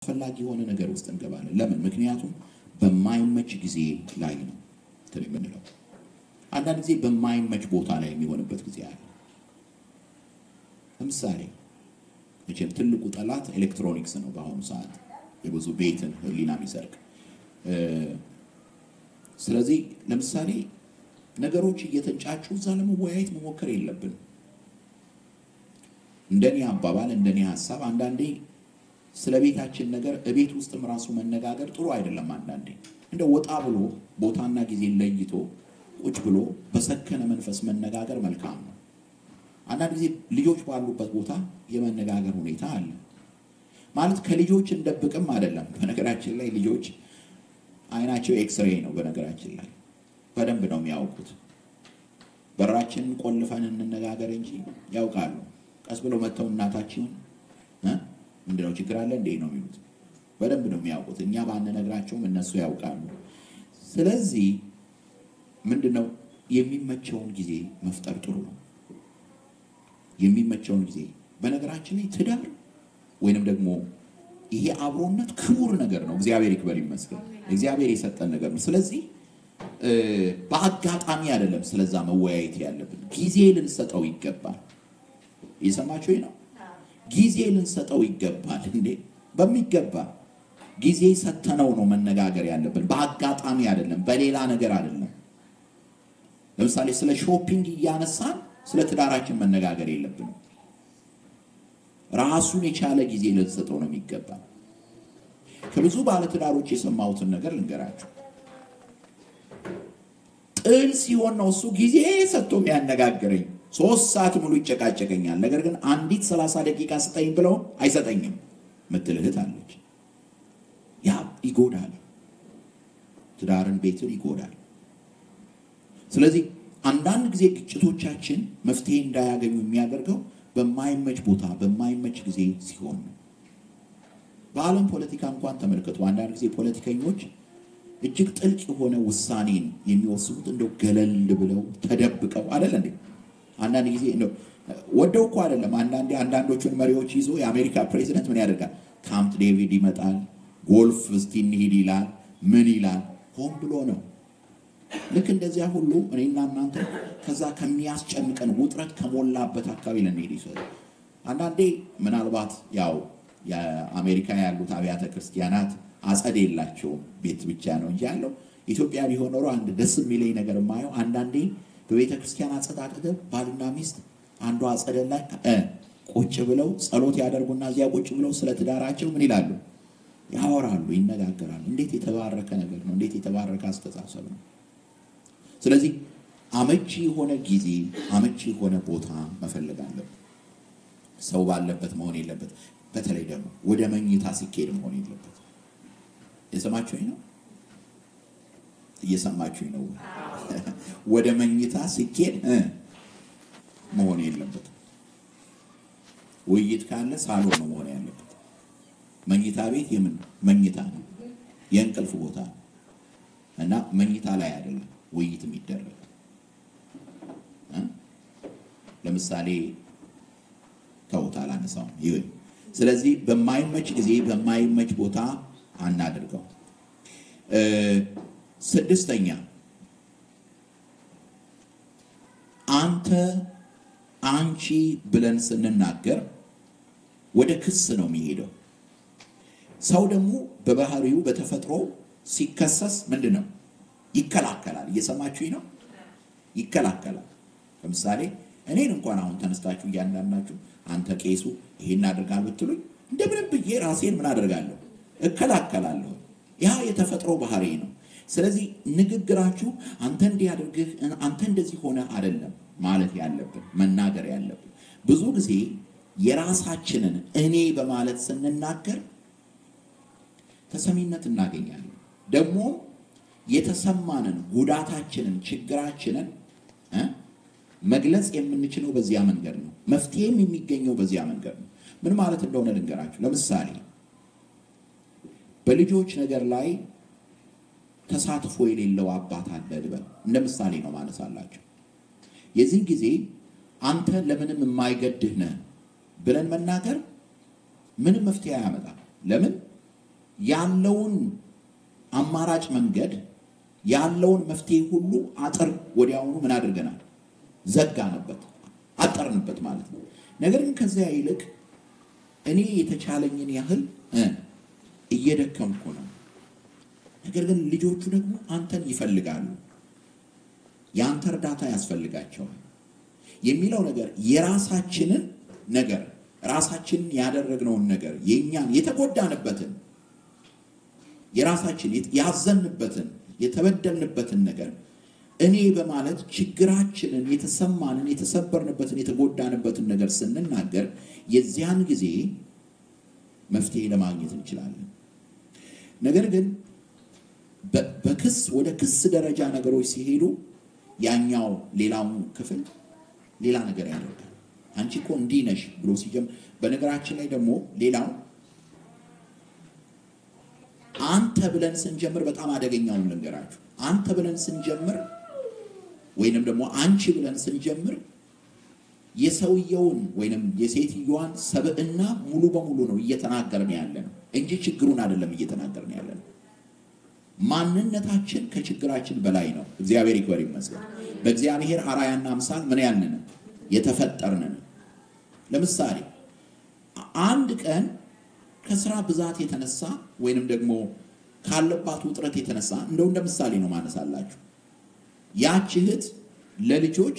አስፈላጊ የሆነ ነገር ውስጥ እንገባለን። ለምን? ምክንያቱም በማይመች ጊዜ ላይ ነው እንትን የምንለው። አንዳንድ ጊዜ በማይመች ቦታ ላይ የሚሆንበት ጊዜ አለ። ለምሳሌ መቼም ትልቁ ጠላት ኤሌክትሮኒክስ ነው። በአሁኑ ሰዓት የብዙ ቤትን ሕሊና የሚሰርቅ ስለዚህ ለምሳሌ ነገሮች እየተንጫጩ እዛ ለመወያየት መሞከር የለብንም። እንደኔ አባባል እንደኔ ሀሳብ አንዳንዴ ስለ ቤታችን ነገር እቤት ውስጥም ራሱ መነጋገር ጥሩ አይደለም። አንዳንዴ እንደ ወጣ ብሎ ቦታና ጊዜ ለይቶ ቁጭ ብሎ በሰከነ መንፈስ መነጋገር መልካም ነው። አንዳንድ ጊዜ ልጆች ባሉበት ቦታ የመነጋገር ሁኔታ አለ። ማለት ከልጆች እንደብቅም አይደለም። በነገራችን ላይ ልጆች አይናቸው ኤክስሬ ነው። በነገራችን ላይ በደንብ ነው የሚያውቁት። በራችንን ቆልፈን እንነጋገር እንጂ ያውቃሉ። ቀስ ብለው መጥተው እናታችሁን ምንድነው ችግር አለ እንዴ ነው የሚሉት። በደንብ ነው የሚያውቁት። እኛ ባንነግራቸውም እነሱ ያውቃሉ። ስለዚህ ምንድነው የሚመቸውን ጊዜ መፍጠር ጥሩ ነው። የሚመቸውን ጊዜ በነገራችን ላይ ትዳር ወይንም ደግሞ ይሄ አብሮነት ክቡር ነገር ነው። እግዚአብሔር ይክበር ይመስገን። እግዚአብሔር የሰጠን ነገር ነው። ስለዚህ በአጋጣሚ አይደለም ስለዛ መወያየት ያለብን፣ ጊዜ ልንሰጠው ይገባል። እየሰማችሁ ነው። ጊዜ ልንሰጠው ይገባል። እንዴ በሚገባ ጊዜ ሰተነው ነው መነጋገር ያለብን። በአጋጣሚ አይደለም፣ በሌላ ነገር አይደለም። ለምሳሌ ስለ ሾፒንግ እያነሳን ስለ ትዳራችን መነጋገር የለብንም። ራሱን የቻለ ጊዜ ልንሰጠው ነው የሚገባ። ከብዙ ባለትዳሮች የሰማሁትን ነገር ልንገራችሁ። ጥል ሲሆን ነው እሱ ጊዜ ሰጥቶ የሚያነጋግረኝ። ሶስት ሰዓት ሙሉ ይጨቃጨቀኛል። ነገር ግን አንዲት ሰላሳ ደቂቃ ስጠኝ ብለው አይሰጠኝም ምትል እህት አለች። ያ ይጎዳል፣ ትዳርን፣ ቤትን ይጎዳል። ስለዚህ አንዳንድ ጊዜ ግጭቶቻችን መፍትሄ እንዳያገኙ የሚያደርገው በማይመች ቦታ በማይመች ጊዜ ሲሆን ነው። በዓለም ፖለቲካ እንኳን ተመልከቱ። አንዳንድ ጊዜ ፖለቲከኞች እጅግ ጥልቅ የሆነ ውሳኔን የሚወስኑት እንደው ገለል ብለው ተደብቀው አይደለ እንዴ? አንዳንድ ጊዜ እንደው ወደው እኮ አይደለም። አንዳንዴ አንዳንዶቹን መሪዎች ይዞ የአሜሪካ ፕሬዚደንት ምን ያደርጋል? ካምፕ ዴቪድ ይመጣል፣ ጎልፍ እስቲ እንሂድ ይላል። ምን ይላል? ሆን ብሎ ነው። ልክ እንደዚያ ሁሉ እኔና እናንተ ከዛ ከሚያስጨንቀን ውጥረት ከሞላበት አካባቢ ልንሄድ ይችላል። አንዳንዴ ምናልባት ያው የአሜሪካ ያሉት አብያተ ክርስቲያናት አጸድ የላቸውም፣ ቤት ብቻ ነው እንጂ ያለው። ኢትዮጵያ ቢሆን ኖሮ አንድ ደስ የሚለኝ ነገር የማየው አንዳንዴ በቤተ ክርስቲያን አጸድ አጠገብ ባልና ሚስት አንዷ አጸደ ላይ ቁጭ ብለው ጸሎት ያደርጉና እዚያ ቁጭ ብለው ስለ ትዳራቸው ምን ይላሉ? ያወራሉ፣ ይነጋገራሉ። እንዴት የተባረከ ነገር ነው! እንዴት የተባረከ አስተሳሰብ ነው! ስለዚህ አመቺ የሆነ ጊዜ አመቺ የሆነ ቦታ መፈለግ አለብን። ሰው ባለበት መሆን የለበት። በተለይ ደግሞ ወደ መኝታ ሲኬድ መሆን የለበት። የሰማችሁኝ ነው? እየሰማችሁኝ ነው? ወደ መኝታ ሲኬድ መሆን የለበት። ውይይት ካለ ሳሎን ነው መሆን ያለበት። መኝታ ቤት የምን መኝታ ነው? የእንቅልፍ ቦታ ነው እና መኝታ ላይ አይደለም ውይይት የሚደረግ ለምሳሌ ተውት፣ አላነሳውም። ይሁን። ስለዚህ በማይመች ጊዜ በማይመች ቦታ አናድርገው። ስድስተኛ አንተ አንቺ ብለን ስንናገር ወደ ክስ ነው የሚሄደው። ሰው ደግሞ በባህሪው በተፈጥሮ ሲከሰስ ምንድን ነው ይከላከላል። እየሰማችሁኝ ነው? ይከላከላል። ለምሳሌ እኔን እንኳን አሁን ተነስታችሁ እያንዳንዳችሁ አንተ ቄሱ ይሄን አድርጋል ብትሉኝ እንደምንም ብዬ ራሴን ምን አደርጋለሁ? እከላከላለሁ። ያ የተፈጥሮ ባህሪ ነው። ስለዚህ ንግግራችሁ አንተ እንዲህ አድርግህ አንተ እንደዚህ ሆነ አይደለም ማለት ያለብን መናገር ያለብን። ብዙ ጊዜ የራሳችንን እኔ በማለት ስንናገር ተሰሚነት እናገኛለን። ደግሞ የተሰማንን ጉዳታችንን፣ ችግራችንን መግለጽ የምንችለው በዚያ መንገድ ነው። መፍትሄም የሚገኘው በዚያ መንገድ ነው። ምን ማለት እንደሆነ ልንገራችሁ። ለምሳሌ በልጆች ነገር ላይ ተሳትፎ የሌለው አባት አለ ልበል። እንደ ምሳሌ ነው ማነሳላቸው። የዚህ ጊዜ አንተ ለምንም የማይገድህ ነህ ብለን መናገር ምንም መፍትሄ አያመጣም። ለምን? ያለውን አማራጭ መንገድ ያለውን መፍትሄ ሁሉ አጥር ወዲያውኑ ምን አድርገናል? ዘጋንበት፣ አጠርንበት ማለት ነው። ነገር ግን ከዚያ ይልቅ እኔ የተቻለኝን ያህል እየደከምኩ ነው። ነገር ግን ልጆቹ ደግሞ አንተን ይፈልጋሉ፣ የአንተ እርዳታ ያስፈልጋቸዋል የሚለው ነገር የራሳችንን ነገር ራሳችንን ያደረግነውን ነገር የእኛን የተጎዳንበትን የራሳችን ያዘንበትን የተበደልንበትን ነገር እኔ በማለት ችግራችንን የተሰማንን የተሰበርንበትን የተጎዳንበትን ነገር ስንናገር የዚያን ጊዜ መፍትሄ ለማግኘት እንችላለን። ነገር ግን በክስ ወደ ክስ ደረጃ ነገሮች ሲሄዱ ያኛው ሌላውን ክፍል ሌላ ነገር ያደርጋል። አንቺ እኮ እንዲህ ነሽ ብሎ ሲጀምር፣ በነገራችን ላይ ደግሞ ሌላው አንተ ብለን ስንጀምር በጣም አደገኛውን ልንገራችሁ። አንተ ብለን ስንጀምር ወይንም ደግሞ አንቺ ብለን ስንጀምር የሰውየውን ወይንም የሴትዮዋን ሰብዕና ሙሉ በሙሉ ነው እየተናገርን ያለ ነው እንጂ ችግሩን አይደለም እየተናገርን ያለ ነው። ማንነታችን ከችግራችን በላይ ነው። እግዚአብሔር ይክበር ይመስገን። በእግዚአብሔር አራያና አምሳል ምን ያልን የተፈጠርን። ለምሳሌ አንድ ቀን ከስራ ብዛት የተነሳ ወይንም ደግሞ ካለባት ውጥረት የተነሳ እንደው እንደ ምሳሌ ነው ማነሳላችሁ። ያች እህት ለልጆች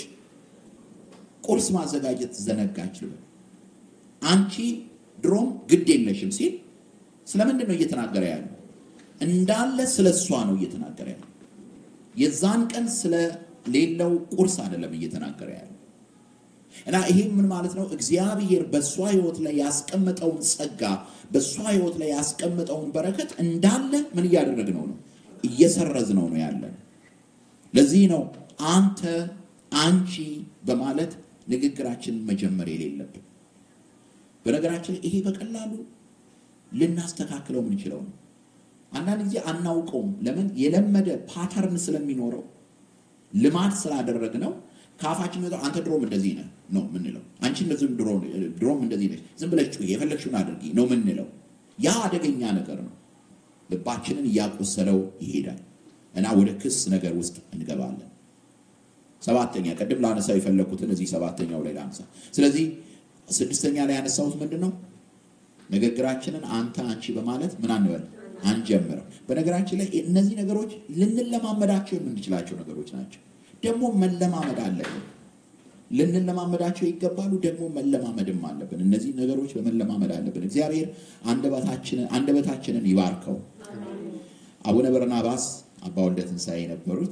ቁርስ ማዘጋጀት ዘነጋች ልበል። አንቺ ድሮም ግድ የለሽም ሲል ስለምንድን ነው እየተናገረ ያለው? እንዳለ ስለ እሷ ነው እየተናገረ ያለው። የዛን ቀን ስለሌለው ቁርስ አይደለም እየተናገረ ያለው። እና ይሄ ምን ማለት ነው? እግዚአብሔር በእሷ ህይወት ላይ ያስቀመጠውን ጸጋ በእሷ ህይወት ላይ ያስቀመጠውን በረከት እንዳለ ምን እያደረግነው ነው? እየሰረዝነው ነው ያለን። ለዚህ ነው አንተ አንቺ በማለት ንግግራችንን መጀመር የሌለብን። በነገራችን ላይ ይሄ በቀላሉ ልናስተካክለው የምንችለው ነው። አንዳንድ ጊዜ አናውቀውም። ለምን? የለመደ ፓተርን ስለሚኖረው ልማድ ስላደረግነው ከአፋችን መጣ አንተ ድሮም እንደዚህ ነህ ነው ምንለው። አንቺ እንደዚህም ድሮም እንደዚህ ነሽ፣ ዝም ብለሽ ጩኺ፣ የፈለግሽውን አድርጊ ነው ምንለው። ያ አደገኛ ነገር ነው። ልባችንን እያቆሰለው ይሄዳል እና ወደ ክስ ነገር ውስጥ እንገባለን። ሰባተኛ ቅድም ላነሳው የፈለግኩትን እዚህ ሰባተኛው ላይ ላነሳ። ስለዚህ ስድስተኛ ላይ ያነሳሁት ምንድን ነው? ንግግራችንን አንተ አንቺ በማለት ምን አንበል አንጀምረው። በነገራችን ላይ እነዚህ ነገሮች ልንለማመዳቸው የምንችላቸው ነገሮች ናቸው። ደግሞ መለማመድ አለብን። ልንለማመዳቸው ይገባሉ። ደግሞ መለማመድም አለብን። እነዚህ ነገሮች በመለማመድ አለብን። እግዚአብሔር አንደበታችንን ይባርከው። አቡነ በርናባስ አባ ወልደ ትንሣኤ የነበሩት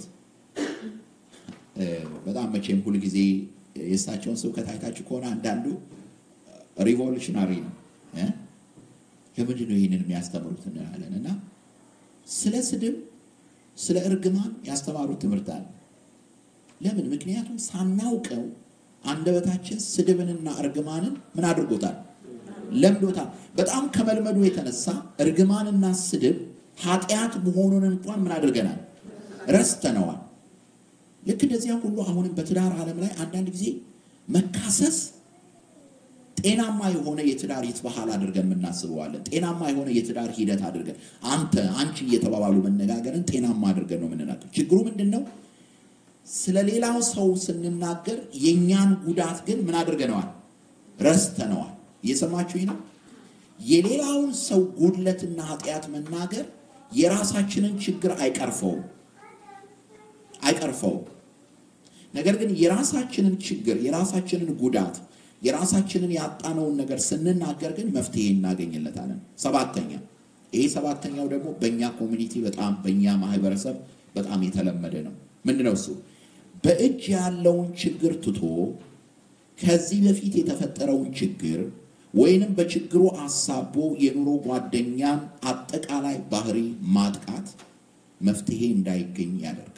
በጣም መቼም ሁልጊዜ የእሳቸውን ስብከት አይታችሁ ከሆነ አንዳንዱ ሪቮሉሽናሪ ነው። ለምንድን ነው ይህንን የሚያስተምሩት እንላለን እና ስለ ስድብ፣ ስለ እርግማን ያስተማሩት ትምህርት አለ። ለምን? ምክንያቱም ሳናውቀው አንደበታችን ስድብንና እርግማንን ምን አድርጎታል? ለምዶታል። በጣም ከመልመዱ የተነሳ እርግማንና ስድብ ኃጢአት መሆኑን እንኳን ምን አድርገናል? ረስተነዋል። ልክ እንደዚያ ሁሉ አሁንም በትዳር ዓለም ላይ አንዳንድ ጊዜ መካሰስ ጤናማ የሆነ የትዳር ይትባህል አድርገን የምናስበዋለን። ጤናማ የሆነ የትዳር ሂደት አድርገን አንተ አንቺ እየተባባሉ መነጋገርን ጤናማ አድርገን ነው የምንናገር። ችግሩ ምንድን ነው? ስለ ሌላው ሰው ስንናገር የእኛን ጉዳት ግን ምን አድርገነዋል? ረስተነዋል። እየሰማችሁ ነው። የሌላውን ሰው ጉድለትና ኃጢአት መናገር የራሳችንን ችግር አይቀርፈውም አይቀርፈውም። ነገር ግን የራሳችንን ችግር፣ የራሳችንን ጉዳት፣ የራሳችንን ያጣነውን ነገር ስንናገር ግን መፍትሄ እናገኝለታለን። ሰባተኛ ይሄ ሰባተኛው ደግሞ በእኛ ኮሚኒቲ በጣም በእኛ ማህበረሰብ በጣም የተለመደ ነው። ምንድነው እሱ? በእጅ ያለውን ችግር ትቶ ከዚህ በፊት የተፈጠረውን ችግር ወይንም በችግሩ አሳቦ የኑሮ ጓደኛን አጠቃላይ ባህሪ ማጥቃት መፍትሄ እንዳይገኝ ያደርጋል።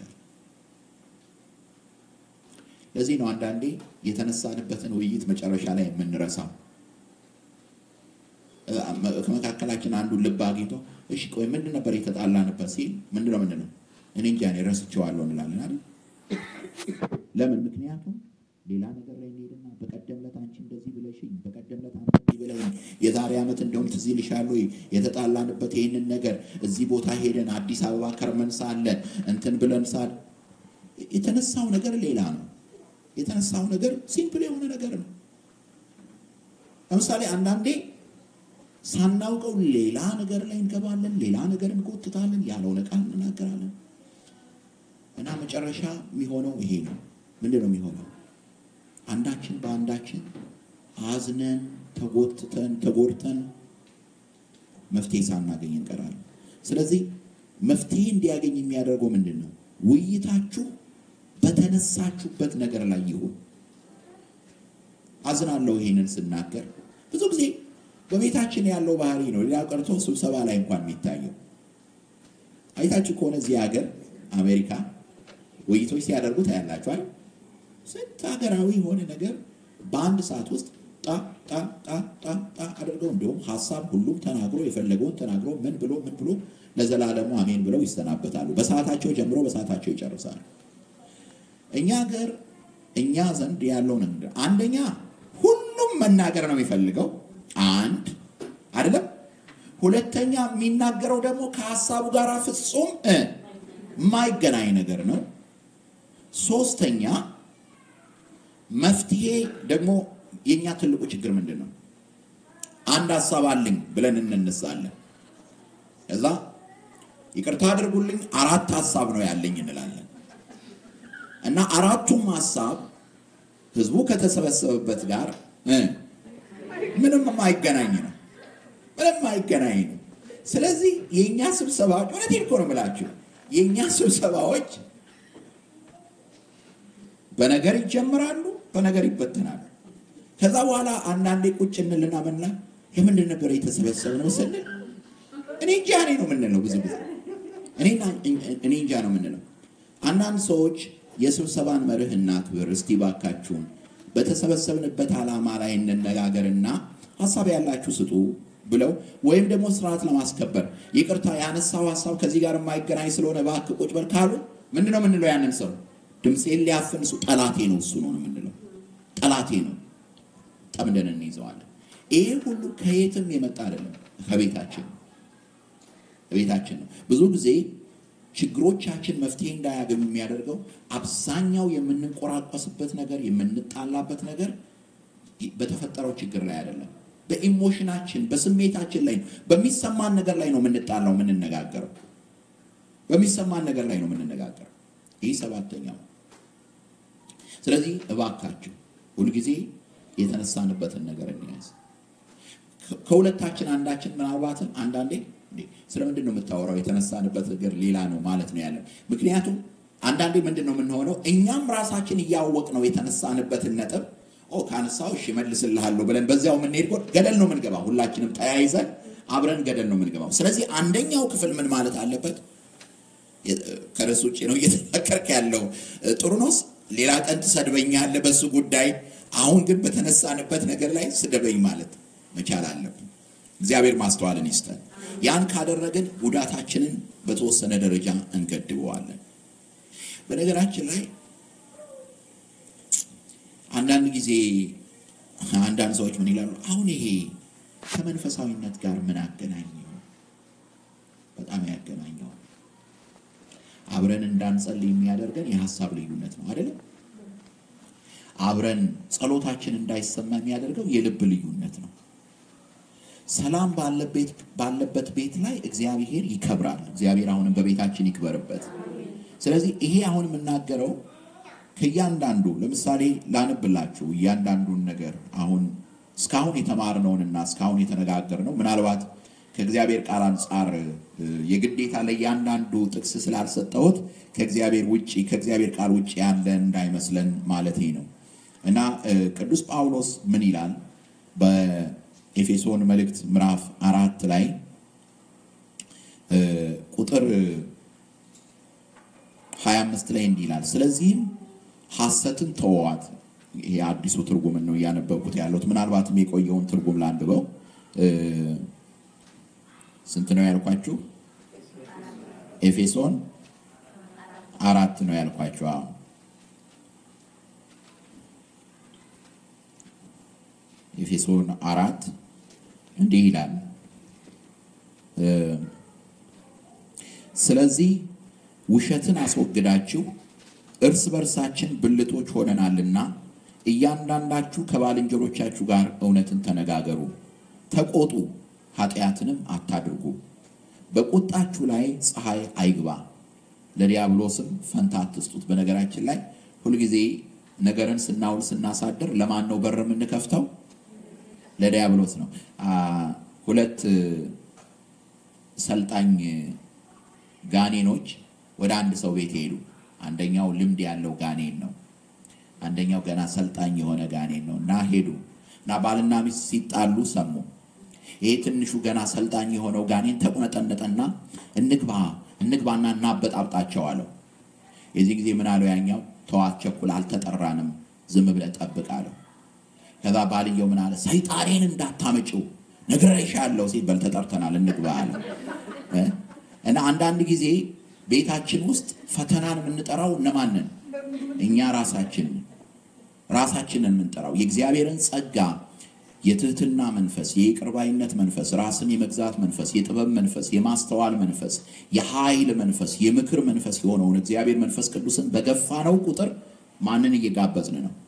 ለዚህ ነው አንዳንዴ የተነሳንበትን ውይይት መጨረሻ ላይ የምንረሳው። ከመካከላችን አንዱ ልብ አግኝቶ እሺ ቆይ ምንድን ነበር የተጣላንበት ሲል ምንድነው ምንድነው እኔ እንጃ እኔ ረስቼዋለሁ እንላለን አይደል? ለምን? ምክንያቱም ሌላ ነገር ላይ እንሄድና በቀደም ዕለት አንቺ እንደዚህ ብለሽኝ፣ በቀደም ዕለት አንተ እንዲህ ብለኝ፣ የዛሬ ዓመት እንደውም ትዝ ይልሻል ወይ የተጣላንበት ይህንን ነገር እዚህ ቦታ ሄደን አዲስ አበባ ከርመን ሳለን እንትን ብለን ሳል የተነሳው ነገር ሌላ ነው። የተነሳው ነገር ሲምፕል የሆነ ነገር ነው። ለምሳሌ አንዳንዴ ሳናውቀው ሌላ ነገር ላይ እንገባለን፣ ሌላ ነገር እንጎትታለን፣ ያልሆነ ቃል እንናገራለን እና መጨረሻ የሚሆነው ይሄ ነው። ምንድን ነው የሚሆነው? አንዳችን በአንዳችን አዝነን ተጎትተን ተጎድተን መፍትሄ ሳናገኝ እንቀራለን። ስለዚህ መፍትሄ እንዲያገኝ የሚያደርገው ምንድን ነው? ውይይታችሁ በተነሳችሁበት ነገር ላይ ይሁን። አዝናለሁ ይሄንን ስናገር ብዙ ጊዜ በቤታችን ያለው ባህሪ ነው። ሌላ ቀርቶ ስብሰባ ላይ እንኳን የሚታየው አይታችሁ ከሆነ እዚህ ሀገር አሜሪካ ውይይቶች ሲያደርጉ ታያላችኋል። ስንት ሀገራዊ የሆነ ነገር በአንድ ሰዓት ውስጥ ጣ ጣ ጣ ጣ ጣ አድርገው እንዲሁም ሀሳብ ሁሉም ተናግሮ የፈለገውን ተናግሮ ምን ብሎ ምን ብሎ ለዘላለሙ አሜን ብለው ይሰናበታሉ። በሰዓታቸው ጀምሮ በሰዓታቸው ይጨርሳሉ። እኛ ሀገር እኛ ዘንድ ያለው ነገር አንደኛ ሁሉም መናገር ነው የሚፈልገው አንድ አይደለም። ሁለተኛ የሚናገረው ደግሞ ከሀሳቡ ጋር ፍጹም የማይገናኝ ነገር ነው። ሶስተኛ መፍትሄ ደግሞ የኛ ትልቁ ችግር ምንድን ነው? አንድ ሀሳብ አለኝ ብለን እንነሳለን። ከዛ ይቅርታ አድርጉልኝ አራት ሀሳብ ነው ያለኝ እንላለን እና አራቱም ሀሳብ ህዝቡ ከተሰበሰበበት ጋር ምንም የማይገናኝ ነው። ምንም የማይገናኝ ነው። ስለዚህ የእኛ ስብሰባዎች እውነቴን እኮ ነው የምላችሁ የእኛ ስብሰባዎች በነገር ይጀምራሉ፣ በነገር ይበተናሉ። ከዛ በኋላ አንዳንዴ ቁጭ እንልና ምንላ ለምንድን ነበር የተሰበሰብነው ስንል እኔ እንጃ እኔ ነው የምንለው። ብዙ ጊዜ እኔ እንጃ ነው የምንለው። አንዳንድ ሰዎች የስብሰባን መርህ እናክብር እስቲ ባካችሁን በተሰበሰብንበት ዓላማ ላይ እንነጋገርና ሀሳብ ያላችሁ ስጡ ብለው ወይም ደግሞ ስርዓት ለማስከበር ይቅርታ ያነሳው ሀሳብ ከዚህ ጋር የማይገናኝ ስለሆነ እባክህ ቁጭ በል ካሉ ምንድን ነው የምንለው? ያንን ሰው ድምፄን ሊያፍን እሱ ጠላቴ ነው እሱ ነው የምንለው። ጠላቴ ነው ጠምደን እንይዘዋለን። ይሄ ሁሉ ከየትም የመጣ አይደለም፣ ከቤታችን ቤታችን ነው። ብዙ ጊዜ ችግሮቻችን መፍትሄ እንዳያገኙ የሚያደርገው አብዛኛው የምንቆራቆስበት ነገር የምንጣላበት ነገር በተፈጠረው ችግር ላይ አይደለም፣ በኢሞሽናችን በስሜታችን ላይ ነው። በሚሰማን ነገር ላይ ነው የምንጣላው የምንነጋገረው፣ በሚሰማን ነገር ላይ ነው የምንነጋገረው። ይህ ሰባተኛው። ስለዚህ እባካችሁ ሁልጊዜ የተነሳንበትን ነገር እንያዝ። ከሁለታችን አንዳችን ምናልባትም አንዳንዴ ስለምንድን ነው የምታወራው? የተነሳንበት ነገር ሌላ ነው ማለት ነው ያለን። ምክንያቱም አንዳንዴ ምንድን ነው የምንሆነው? እኛም ራሳችን እያወቅ ነው የተነሳንበትን ነጥብ ካነሳው እሺ እመልስልሃለሁ ብለን በዚያው የምንሄድ ገደል ነው የምንገባው። ሁላችንም ተያይዘን አብረን ገደል ነው የምንገባው። ስለዚህ አንደኛው ክፍል ምን ማለት አለበት? ከርዕስ ውጭ ነው እየተመከርክ ያለው። ጥሩ ነው። ሌላ ቀን ትሰድበኛለህ በሱ ጉዳይ። አሁን ግን በተነሳንበት ነገር ላይ ስደበኝ ማለት መቻል አለብን። እግዚአብሔር ማስተዋልን ይስጠን። ያን ካደረግን ጉዳታችንን በተወሰነ ደረጃ እንገድበዋለን። በነገራችን ላይ አንዳንድ ጊዜ አንዳንድ ሰዎች ምን ይላሉ? አሁን ይሄ ከመንፈሳዊነት ጋር ምን አገናኘው? በጣም ያገናኘዋል። አብረን እንዳንጸልይ የሚያደርገን የሀሳብ ልዩነት ነው አይደለም? አብረን ጸሎታችን እንዳይሰማ የሚያደርገው የልብ ልዩነት ነው። ሰላም ባለበት ቤት ላይ እግዚአብሔር ይከብራል። እግዚአብሔር አሁንም በቤታችን ይክበርበት። ስለዚህ ይሄ አሁን የምናገረው ከእያንዳንዱ ለምሳሌ ላንብላችሁ እያንዳንዱን ነገር አሁን እስካሁን የተማርነውንና እስካሁን የተነጋገርነው ምናልባት ከእግዚአብሔር ቃል አንጻር የግዴታ ለእያንዳንዱ ጥቅስ ስላልሰጠሁት ከእግዚአብሔር ውጭ ከእግዚአብሔር ቃል ውጭ ያለ እንዳይመስለን ማለት ነው እና ቅዱስ ጳውሎስ ምን ይላል በኤፌሶን መልእክት ምዕራፍ አራት ላይ ቁጥር 25 ላይ እንዲህ ይላል ስለዚህም ሐሰትን ተወዋት። ይሄ አዲሱ ትርጉምን ነው እያነበብኩት ያለሁት። ምናልባትም የቆየውን ትርጉም ላንብበው። ስንት ነው ያልኳችሁ? ኤፌሶን አራት ነው ያልኳችሁ። አዎ ኤፌሶን አራት እንዲህ ይላል ስለዚህ ውሸትን አስወግዳችሁ እርስ በርሳችን ብልቶች ሆነናልና እያንዳንዳችሁ ከባልንጀሮቻችሁ ጋር እውነትን ተነጋገሩ፣ ተቆጡ፣ ኃጢአትንም አታድርጉ። በቁጣችሁ ላይ ፀሐይ አይግባ፣ ለዲያብሎስም ፈንታ አትስጡት። በነገራችን ላይ ሁልጊዜ ነገርን ስናውል ስናሳድር ለማን ነው በር የምንከፍተው? ለዲያብሎስ ነው። ሁለት ሰልጣኝ ጋኔኖች ወደ አንድ ሰው ቤት ሄዱ። አንደኛው ልምድ ያለው ጋኔን ነው። አንደኛው ገና ሰልጣኝ የሆነ ጋኔን ነው እና ሄዱ እና ባልና ሚስት ሲጣሉ ሰሙ። ይሄ ትንሹ ገና ሰልጣኝ የሆነው ጋኔን ተቁነጠነጠና እንግባ እንግባና እናበጣብጣቸው አለው። የዚህ ጊዜ ምን አለው ያኛው ተዋት፣ ቸኩል፣ አልተጠራንም፣ ዝም ብለህ ጠብቅ አለው። ከዛ ባልየው ምን አለ ሰይጣኔን እንዳታመጪው ነግሬሻለሁ ሲል በል ተጠርተናል እንግባ አለ። እና አንዳንድ ጊዜ ቤታችን ውስጥ ፈተናን የምንጠራው እነማንን? እኛ ራሳችን ራሳችንን የምንጠራው የእግዚአብሔርን ጸጋ፣ የትህትና መንፈስ፣ የይቅርባይነት መንፈስ፣ ራስን የመግዛት መንፈስ፣ የጥበብ መንፈስ፣ የማስተዋል መንፈስ፣ የኃይል መንፈስ፣ የምክር መንፈስ የሆነውን እግዚአብሔር መንፈስ ቅዱስን በገፋነው ቁጥር ማንን እየጋበዝን ነው?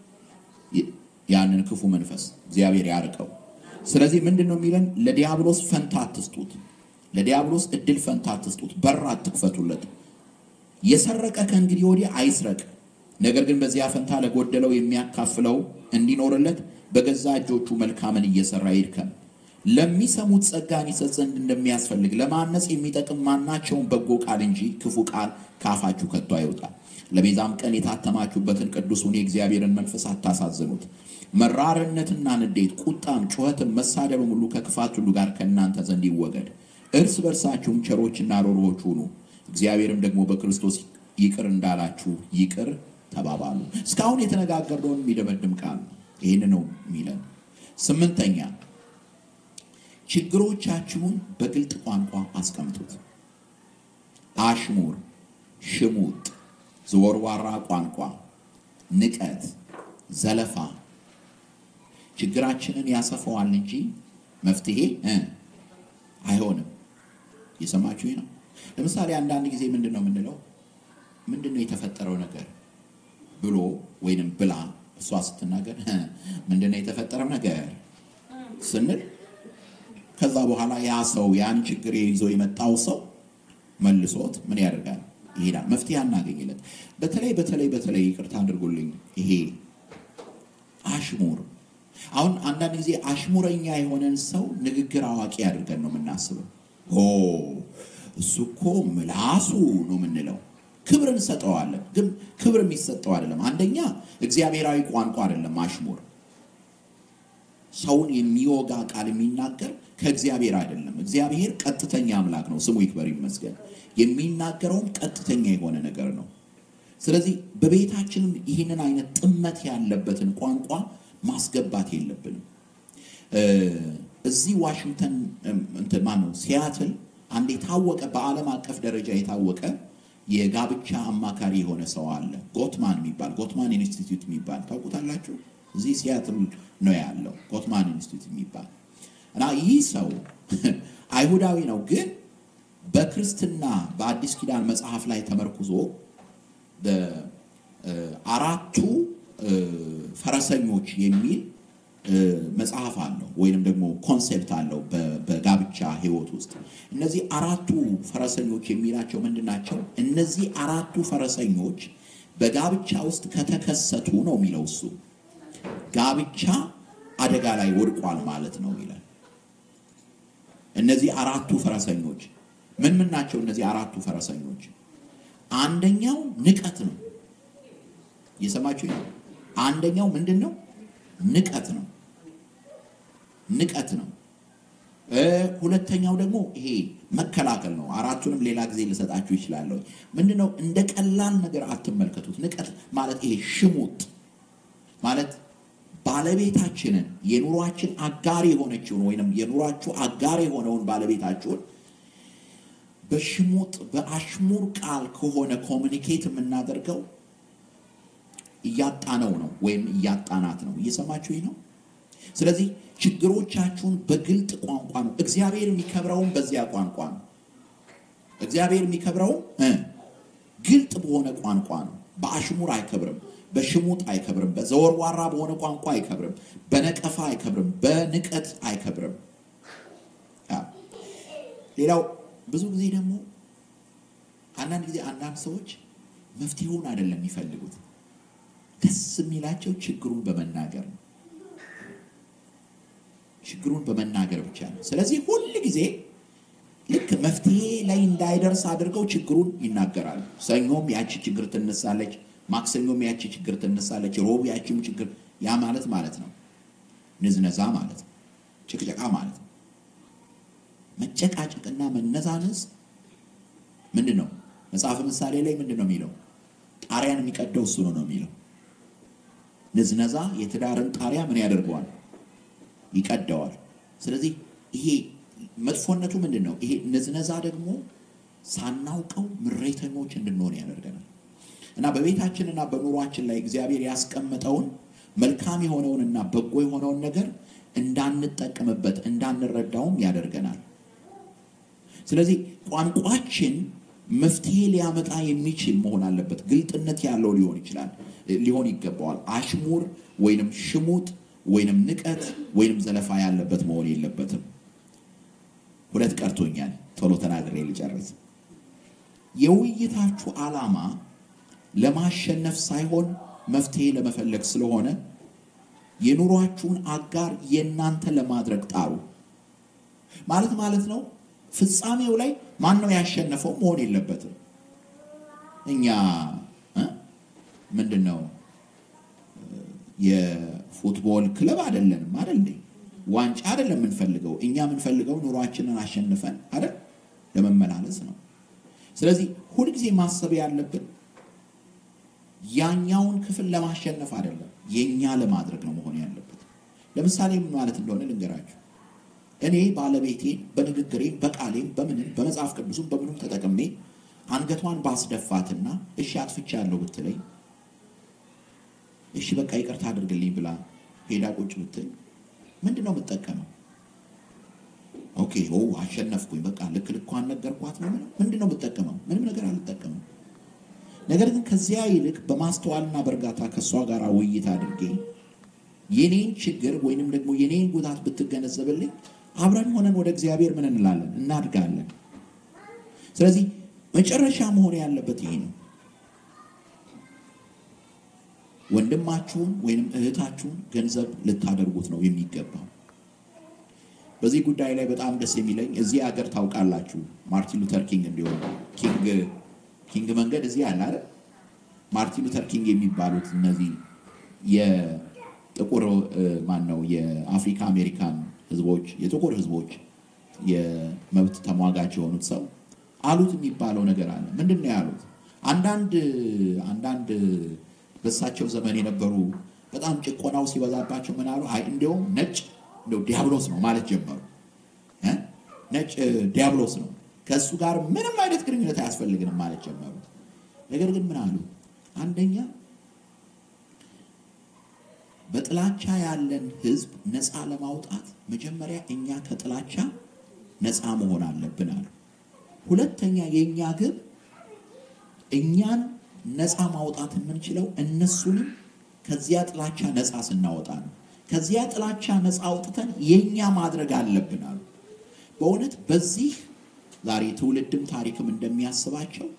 ያንን ክፉ መንፈስ እግዚአብሔር ያርቀው። ስለዚህ ምንድን ነው የሚለን? ለዲያብሎስ ፈንታ አትስጡት። ለዲያብሎስ እድል ፈንታ አትስጡት። በር አትክፈቱለት። የሰረቀ ከእንግዲህ ወዲህ አይስረቅ፣ ነገር ግን በዚያ ፈንታ ለጎደለው የሚያካፍለው እንዲኖርለት በገዛ እጆቹ መልካምን እየሰራ ይድከም። ለሚሰሙት ጸጋን ይሰጥ ዘንድ እንደሚያስፈልግ ለማነጽ የሚጠቅም ማናቸውን በጎ ቃል እንጂ ክፉ ቃል ካፋችሁ ከቶ አይወጣል። ለቤዛም ቀን የታተማችሁበትን ቅዱሱን የእግዚአብሔርን መንፈስ አታሳዝኑት። መራርነትና ንዴት፣ ቁጣም፣ ጩኸትም፣ መሳደብም ሁሉ ከክፋት ሁሉ ጋር ከእናንተ ዘንድ ይወገድ። እርስ በርሳችሁም ቸሮችና ሮሮዎች ሁኑ፣ እግዚአብሔርም ደግሞ በክርስቶስ ይቅር እንዳላችሁ ይቅር ተባባሉ። እስካሁን የተነጋገርነውን የሚደመድም ቃል ይህን ነው የሚለን። ስምንተኛ ችግሮቻችሁን በግልጥ ቋንቋ አስቀምጡት። አሽሙር፣ ሽሙጥ፣ ዘወርዋራ ቋንቋ፣ ንቀት፣ ዘለፋ ችግራችንን ያሰፋዋል እንጂ መፍትሄ አይሆንም። የሰማችሁ ነው። ለምሳሌ አንዳንድ ጊዜ ምንድን ነው የምንለው? ምንድን ነው የተፈጠረው ነገር ብሎ ወይንም ብላ እሷ ስትናገር ምንድን ነው የተፈጠረው ነገር ስንል ከዛ በኋላ ያ ሰው ያን ችግር ይዞ የመጣው ሰው መልሶት ምን ያደርጋል? ይሄዳል። መፍትሄ አናገኝለት። በተለይ በተለይ በተለይ ይቅርታ አድርጉልኝ፣ ይሄ አሽሙር አሁን አንዳንድ ጊዜ አሽሙረኛ የሆነን ሰው ንግግር አዋቂ አድርገን ነው የምናስበው። ኦ እሱ እኮ ምላሱ ነው የምንለው። ክብር እንሰጠዋለን፣ ግን ክብር የሚሰጠው አይደለም። አንደኛ እግዚአብሔራዊ ቋንቋ አይደለም አሽሙር። ሰውን የሚወጋ ቃል የሚናገር ከእግዚአብሔር አይደለም። እግዚአብሔር ቀጥተኛ አምላክ ነው፣ ስሙ ይክበር ይመስገን። የሚናገረውም ቀጥተኛ የሆነ ነገር ነው። ስለዚህ በቤታችንም ይህንን አይነት ጥመት ያለበትን ቋንቋ ማስገባት የለብንም። እዚህ ዋሽንግተን እንትን ማነው ሲያትል አንድ የታወቀ በዓለም አቀፍ ደረጃ የታወቀ የጋብቻ አማካሪ የሆነ ሰው አለ። ጎትማን የሚባል ጎትማን ኢንስቲትዩት የሚባል ታውቁታላችሁ? እዚህ ሲያትል ነው ያለው ጎትማን ኢንስቲትዩት የሚባል እና ይህ ሰው አይሁዳዊ ነው፣ ግን በክርስትና በአዲስ ኪዳን መጽሐፍ ላይ ተመርኩዞ አራቱ ፈረሰኞች የሚል መጽሐፍ አለው ወይንም ደግሞ ኮንሴፕት አለው በጋብቻ ሕይወት ውስጥ። እነዚህ አራቱ ፈረሰኞች የሚላቸው ምንድን ናቸው? እነዚህ አራቱ ፈረሰኞች በጋብቻ ውስጥ ከተከሰቱ ነው የሚለው እሱ ጋብቻ አደጋ ላይ ወድቋል ማለት ነው ይላል። እነዚህ አራቱ ፈረሰኞች ምን ምን ናቸው? እነዚህ አራቱ ፈረሰኞች አንደኛው ንቀት ነው። እየሰማችሁ ነው። አንደኛው ምንድን ነው? ንቀት ነው። ንቀት ነው። ሁለተኛው ደግሞ ይሄ መከላከል ነው። አራቱንም ሌላ ጊዜ ልሰጣችሁ ይችላለሁ። ምንድን ነው? እንደ ቀላል ነገር አትመልከቱት። ንቀት ማለት ይሄ ሽሙጥ ማለት ባለቤታችንን የኑሯችን አጋር የሆነችውን ወይም የኑሯችሁ አጋር የሆነውን ባለቤታችሁን በሽሙጥ በአሽሙር ቃል ከሆነ ኮሚኒኬት የምናደርገው እያጣነው ነው ወይም እያጣናት ነው። እየሰማችሁ ነው። ስለዚህ ችግሮቻችሁን በግልጥ ቋንቋ ነው። እግዚአብሔር የሚከብረውም በዚያ ቋንቋ ነው። እግዚአብሔር የሚከብረውም እ ግልጥ በሆነ ቋንቋ ነው። በአሽሙር አይከብርም፣ በሽሙጥ አይከብርም፣ በዘወርዋራ በሆነ ቋንቋ አይከብርም፣ በነቀፋ አይከብርም፣ በንቀት አይከብርም። አዎ። ሌላው ብዙ ጊዜ ደግሞ አንዳንድ ጊዜ አንዳንድ ሰዎች መፍትሄውን አይደለም የሚፈልጉት፣ ደስ የሚላቸው ችግሩን በመናገር ነው። ችግሩን በመናገር ብቻ ነው። ስለዚህ ሁል ጊዜ ልክ መፍትሄ ላይ እንዳይደርስ አድርገው ችግሩን ይናገራሉ። ሰኞም ያቺ ችግር ትነሳለች፣ ማክሰኞም ያቺ ችግር ትነሳለች፣ ሮብ ያቺም ችግር ያ ማለት ማለት ነው ንዝነዛ ማለት ነው፣ ጭቅጨቃ ማለት ነው። መጨቃጨቅና መነዛነዝ ምንድን ነው? መጽሐፍ ምሳሌ ላይ ምንድን ነው የሚለው? ጣሪያን የሚቀደው እሱ ነው ነው የሚለው። ንዝነዛ የትዳርን ጣሪያ ምን ያደርገዋል? ይቀደዋል። ስለዚህ ይሄ መጥፎነቱ ምንድን ነው? ይሄ ንዝነዛ ደግሞ ሳናውቀው ምሬተኞች እንድንሆን ያደርገናል። እና በቤታችንና በኑሯችን ላይ እግዚአብሔር ያስቀመጠውን መልካም የሆነውንና በጎ የሆነውን ነገር እንዳንጠቀምበት እንዳንረዳውም ያደርገናል። ስለዚህ ቋንቋችን መፍትሄ ሊያመጣ የሚችል መሆን አለበት። ግልጥነት ያለው ሊሆን ይችላል ሊሆን ይገባዋል። አሽሙር ወይንም ሽሙጥ ወይንም ንቀት ወይንም ዘለፋ ያለበት መሆን የለበትም። ሁለት ቀርቶኛል፣ ቶሎ ተናግሬ ልጨርስ። የውይይታችሁ ዓላማ ለማሸነፍ ሳይሆን መፍትሄ ለመፈለግ ስለሆነ የኑሯችሁን አጋር የእናንተ ለማድረግ ጣሩ። ማለት ማለት ነው ፍጻሜው ላይ ማን ነው ያሸነፈው መሆን የለበትም። እኛ እ ምንድን ነው የፉትቦል ክለብ አይደለንም አይደል እንዴ? ዋንጫ አይደለም የምንፈልገው። እኛ የምንፈልገው ኑሯችንን አሸንፈን አይደል ለመመላለስ ነው። ስለዚህ ሁልጊዜ ማሰብ ያለብን ያኛውን ክፍል ለማሸነፍ አይደለም፣ የኛ ለማድረግ ነው መሆን ያለበት። ለምሳሌ ምን ማለት እንደሆነ ልንገራችሁ። እኔ ባለቤቴን በንግግሬም በቃሌም በምንም በመጽሐፍ ቅዱስም በምንም ተጠቅሜ አንገቷን ባስደፋትና እሺ አጥፍቻለሁ ብትለኝ እሺ በቃ ይቅርታ አድርግልኝ ብላ ሄዳ ቁጭ ብትል ምንድን ነው የምጠቀመው? ኦኬ ኦ አሸነፍኩኝ፣ በቃ ልክ ልኳን ነገርኳት ነው። ምንድን ነው የምጠቀመው? ምንም ነገር አልጠቀመም። ነገር ግን ከዚያ ይልቅ በማስተዋልና በእርጋታ ከእሷ ጋር ውይይት አድርጌ የኔን ችግር ወይንም ደግሞ የኔን ጉዳት ብትገነዘብልኝ አብረን ሆነን ወደ እግዚአብሔር ምን እንላለን? እናድጋለን። ስለዚህ መጨረሻ መሆን ያለበት ይሄ ነው። ወንድማችሁን ወይንም እህታችሁን ገንዘብ ልታደርጉት ነው የሚገባው። በዚህ ጉዳይ ላይ በጣም ደስ የሚለኝ እዚህ ሀገር ታውቃላችሁ፣ ማርቲን ሉተር ኪንግ እንዲሆን ኪንግ ኪንግ መንገድ እዚህ አለ አይደል? ማርቲን ሉተር ኪንግ የሚባሉት እነዚህ የጥቁር ማን ነው የአፍሪካ አሜሪካን ህዝቦች የጥቁር ህዝቦች የመብት ተሟጋች የሆኑት ሰው አሉት የሚባለው ነገር አለ። ምንድን ነው ያሉት? አንዳንድ አንዳንድ በእሳቸው ዘመን የነበሩ በጣም ጭቆናው ሲበዛባቸው ምን አሉ? አይ እንዲያውም ነጭ እንደው ዲያብሎስ ነው ማለት ጀመሩ። እ ነጭ ዲያብሎስ ነው ከእሱ ጋር ምንም አይነት ግንኙነት አያስፈልግንም ማለት ጀመሩ። ነገር ግን ምን አሉ? አንደኛ በጥላቻ ያለን ህዝብ ነፃ ለማውጣት መጀመሪያ እኛ ከጥላቻ ነፃ መሆን አለብን አሉ። ሁለተኛ የእኛ ግብ እኛን ነፃ ማውጣት የምንችለው እነሱንም ከዚያ ጥላቻ ነፃ ስናወጣ ነው። ከዚያ ጥላቻ ነፃ አውጥተን የእኛ ማድረግ አለብን አሉ። በእውነት በዚህ ዛሬ ትውልድም ታሪክም እንደሚያስባቸው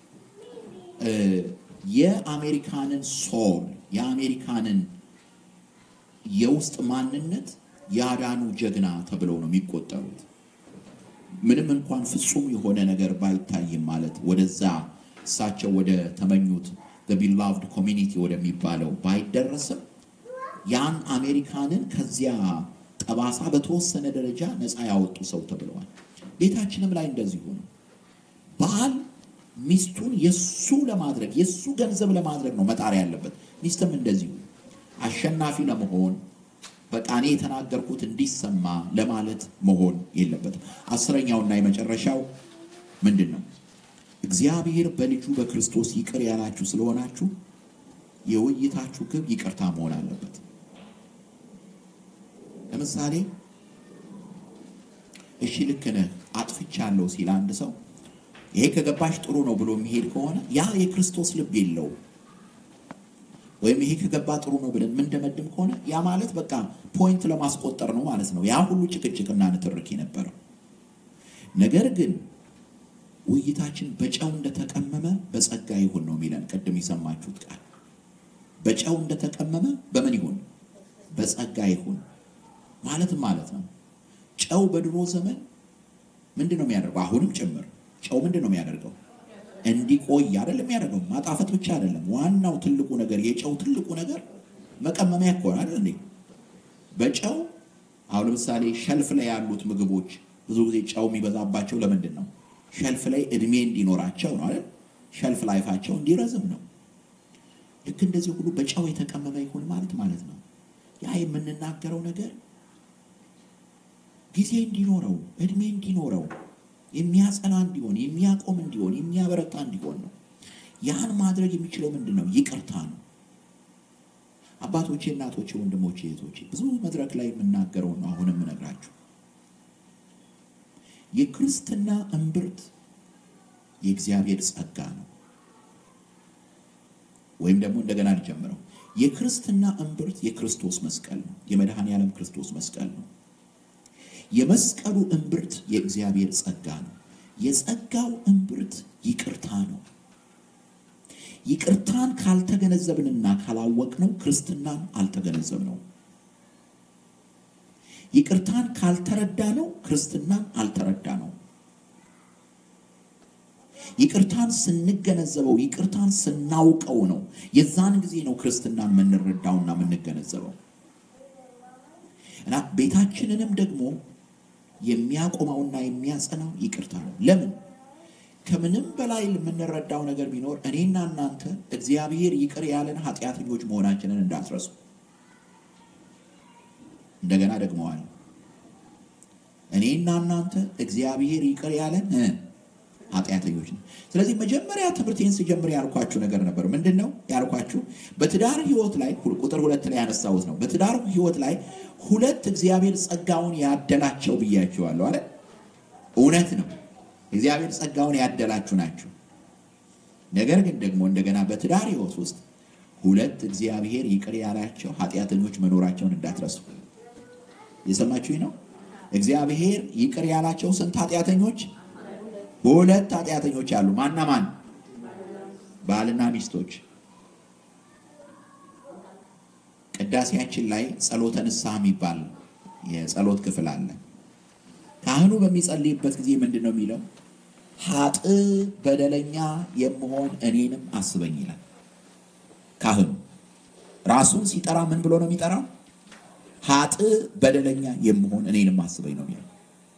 የአሜሪካንን ሶል የአሜሪካንን የውስጥ ማንነት ያዳኑ ጀግና ተብለው ነው የሚቆጠሩት። ምንም እንኳን ፍጹም የሆነ ነገር ባይታይም ማለት ወደዛ እሳቸው ወደ ተመኙት ቢላቭድ ኮሚኒቲ ወደሚባለው ባይደረስም ያን አሜሪካንን ከዚያ ጠባሳ በተወሰነ ደረጃ ነፃ ያወጡ ሰው ተብለዋል። ቤታችንም ላይ እንደዚሁ ነው። ባል ሚስቱን የሱ ለማድረግ የሱ ገንዘብ ለማድረግ ነው መጣር ያለበት። ሚስትም እንደዚሁ አሸናፊ ለመሆን በቃ እኔ የተናገርኩት እንዲሰማ ለማለት መሆን የለበትም። አስረኛውና የመጨረሻው ምንድን ነው? እግዚአብሔር በልጁ በክርስቶስ ይቅር ያላችሁ ስለሆናችሁ የውይይታችሁ ግብ ይቅርታ መሆን አለበት። ለምሳሌ እሺ ልክ ነህ አጥፍቻለሁ ሲል አንድ ሰው ይሄ ከገባሽ ጥሩ ነው ብሎ የሚሄድ ከሆነ ያ የክርስቶስ ልብ የለውም። ወይም ይሄ ከገባ ጥሩ ነው ብለን የምንደመድም ከሆነ ያ ማለት በቃ ፖይንት ለማስቆጠር ነው ማለት ነው። ያ ሁሉ ጭቅጭቅና ንትርክ የነበረው ነገር ግን ውይይታችን በጨው እንደተቀመመ በጸጋ ይሁን ነው የሚለን። ቅድም የሰማችሁት ቃል በጨው እንደተቀመመ በምን ይሁን? በጸጋ ይሁን ማለትም ማለት ነው። ጨው በድሮ ዘመን ምንድን ነው የሚያደርገው? አሁንም ጭምር ጨው ምንድን ነው የሚያደርገው? እንዲቆይ አይደለም የሚያደርገው። ማጣፈጥ ብቻ አይደለም። ዋናው ትልቁ ነገር የጨው ትልቁ ነገር መቀመሚያ እኮ ነው አይደል እንዴ? በጨው አሁን ለምሳሌ ሸልፍ ላይ ያሉት ምግቦች ብዙ ጊዜ ጨው የሚበዛባቸው ለምንድን ነው? ሸልፍ ላይ እድሜ እንዲኖራቸው ነው አይደል? ሸልፍ ላይፋቸው እንዲረዝም ነው። ልክ እንደዚህ ሁሉ በጨው የተቀመመ ይሁን ማለት ማለት ነው። ያ የምንናገረው ነገር ጊዜ እንዲኖረው እድሜ እንዲኖረው የሚያጸና እንዲሆን የሚያቆም እንዲሆን የሚያበረታ እንዲሆን ነው። ያን ማድረግ የሚችለው ምንድን ነው? ይቅርታ ነው። አባቶቼ፣ እናቶቼ፣ ወንድሞቼ፣ እህቶቼ ብዙ መድረክ ላይ የምናገረው ነው አሁን የምነግራችሁ የክርስትና እምብርት የእግዚአብሔር ጸጋ ነው። ወይም ደግሞ እንደገና ልጀምረው፣ የክርስትና እምብርት የክርስቶስ መስቀል ነው። የመድኃኔ ዓለም ክርስቶስ መስቀል ነው። የመስቀሉ እምብርት የእግዚአብሔር ጸጋ ነው። የጸጋው እምብርት ይቅርታ ነው። ይቅርታን ካልተገነዘብንና ካላወቅነው ክርስትናን አልተገነዘብነው። ይቅርታን ካልተረዳነው ክርስትናን አልተረዳነው። ይቅርታን ስንገነዘበው ይቅርታን ስናውቀው ነው የዛን ጊዜ ነው ክርስትናን የምንረዳውና የምንገነዘበው። እና ቤታችንንም ደግሞ የሚያቆመውና የሚያጸናው ይቅርታ ነው። ለምን? ከምንም በላይ የምንረዳው ነገር ቢኖር እኔና እናንተ እግዚአብሔር ይቅር ያለን ኃጢአተኞች መሆናችንን እንዳትረሱ። እንደገና ደግመዋል። እኔና እናንተ እግዚአብሔር ይቅር ያለን ኃጢአተኞች ነው። ስለዚህ መጀመሪያ ትምህርቴን ስጀምር ያልኳችሁ ነገር ነበር። ምንድን ነው ያልኳችሁ? በትዳር ህይወት ላይ ቁጥር ሁለት ላይ ያነሳሁት ነው። በትዳር ህይወት ላይ ሁለት እግዚአብሔር ጸጋውን ያደላቸው ብያችኋለሁ አለ። እውነት ነው። እግዚአብሔር ጸጋውን ያደላችሁ ናችሁ። ነገር ግን ደግሞ እንደገና በትዳር ህይወት ውስጥ ሁለት እግዚአብሔር ይቅር ያላቸው ኃጢአተኞች መኖራቸውን እንዳትረሱ። የሰማችሁኝ ነው። እግዚአብሔር ይቅር ያላቸው ስንት ኃጢአተኞች? ሁለት ኃጢአተኞች አሉ። ማና ማን? ባልና ሚስቶች። ቅዳሴያችን ላይ ጸሎተ ንስሐ የሚባል የጸሎት ክፍል አለ። ካህኑ በሚጸልይበት ጊዜ ምንድን ነው የሚለው? ሀጥ በደለኛ የምሆን እኔንም አስበኝ ይላል። ካህኑ ራሱን ሲጠራ ምን ብሎ ነው የሚጠራው? ሀጥ በደለኛ የምሆን እኔንም አስበኝ ነው የሚለው።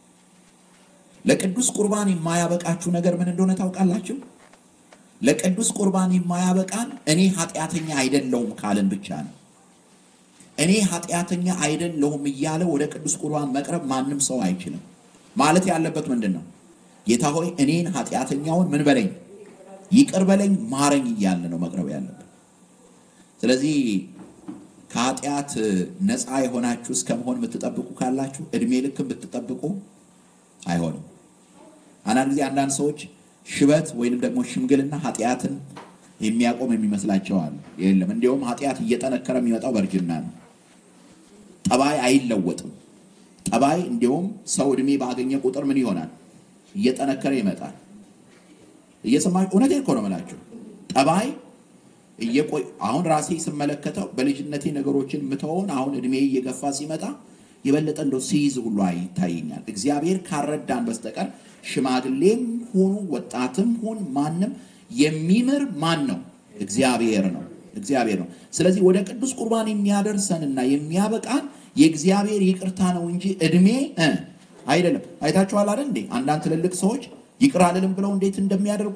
ለቅዱስ ቁርባን የማያበቃችሁ ነገር ምን እንደሆነ ታውቃላችሁ? ለቅዱስ ቁርባን የማያበቃን እኔ ኃጢአተኛ አይደለሁም ካልን ብቻ ነው። እኔ ኃጢአተኛ አይደለሁም እያለ ወደ ቅዱስ ቁርባን መቅረብ ማንም ሰው አይችልም። ማለት ያለበት ምንድን ነው? ጌታ ሆይ እኔን ኃጢአተኛውን ምን በለኝ፣ ይቅር በለኝ፣ ማረኝ እያለ ነው መቅረብ ያለበት። ስለዚህ ከኃጢአት ነፃ የሆናችሁ እስከ መሆን የምትጠብቁ ካላችሁ እድሜ ልክ ብትጠብቁ አይሆንም። አንዳንድ ጊዜ አንዳንድ ሰዎች ሽበት ወይንም ደግሞ ሽምግልና ኃጢአትን የሚያቆም የሚመስላቸው አሉ። የለም፣ እንዲሁም ኃጢአት እየጠነከረ የሚመጣው በእርጅና ነው። ጠባይ አይለወጥም። ጠባይ እንዲሁም ሰው እድሜ ባገኘ ቁጥር ምን ይሆናል? እየጠነከረ ይመጣል። እየሰማ እውነቴን እኮ ነው የምላቸው። ጠባይ እየቆይ አሁን ራሴ ስመለከተው በልጅነቴ ነገሮችን ምተውን አሁን እድሜ እየገፋ ሲመጣ የበለጠ እንደው ሲይዝ ሁሉ ይታየኛል። እግዚአብሔር ካረዳን በስተቀር ሽማግሌም ሁኑ ወጣትም ሁን ማንም የሚምር ማን ነው? እግዚአብሔር ነው። እግዚአብሔር ነው። ስለዚህ ወደ ቅዱስ ቁርባን የሚያደርሰንና የሚያበቃን የእግዚአብሔር ይቅርታ ነው እንጂ እድሜ አይደለም። አይታችኋል አይደል እንዴ? አንዳንድ ትልልቅ ሰዎች ይቅር አልልም ብለው እንዴት እንደሚያደርጉ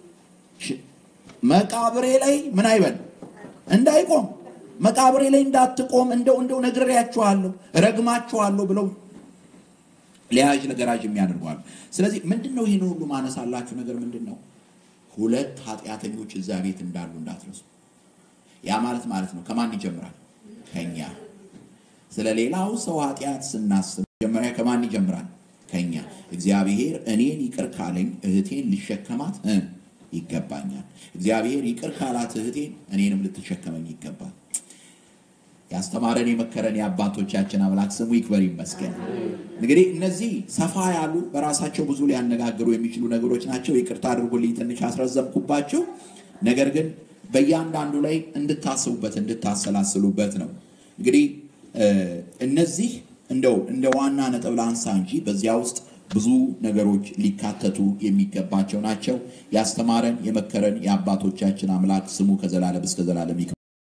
መቃብሬ ላይ ምን አይበል እንዳይቆም መቃብሬ ላይ እንዳትቆም እንደው እንደው ነግሬያችኋለሁ፣ ረግማችኋለሁ ብለው ሊያዥ ለገራዥ የሚያደርጓሉ። ስለዚህ ምንድን ነው ይህን ሁሉ ማነሳላችሁ ነገር ምንድን ነው? ሁለት ኃጢአተኞች እዛ ቤት እንዳሉ እንዳትረሱ። ያ ማለት ማለት ነው ከማን ይጀምራል? ከኛ። ስለ ሌላው ሰው ኃጢአት ስናስብ መጀመሪያ ከማን ይጀምራል? ከኛ። እግዚአብሔር እኔን ይቅር ካለኝ እህቴን ሊሸከማት እ ይገባኛል። እግዚአብሔር ይቅር ካላት እህቴን እኔንም ልትሸከመኝ ይገባል። ያስተማረን የመከረን የአባቶቻችን አምላክ ስሙ ይክበር ይመስገን። እንግዲህ እነዚህ ሰፋ ያሉ በራሳቸው ብዙ ሊያነጋግሩ የሚችሉ ነገሮች ናቸው። ይቅርታ አድርጉልኝ ትንሽ አስረዘምኩባቸው። ነገር ግን በእያንዳንዱ ላይ እንድታስቡበት እንድታሰላስሉበት ነው። እንግዲህ እነዚህ እንደው እንደ ዋና ነጥብ ላንሳ እንጂ በዚያ ውስጥ ብዙ ነገሮች ሊካተቱ የሚገባቸው ናቸው። ያስተማረን የመከረን የአባቶቻችን አምላክ ስሙ ከዘላለም እስከ ዘላለም ይክበር።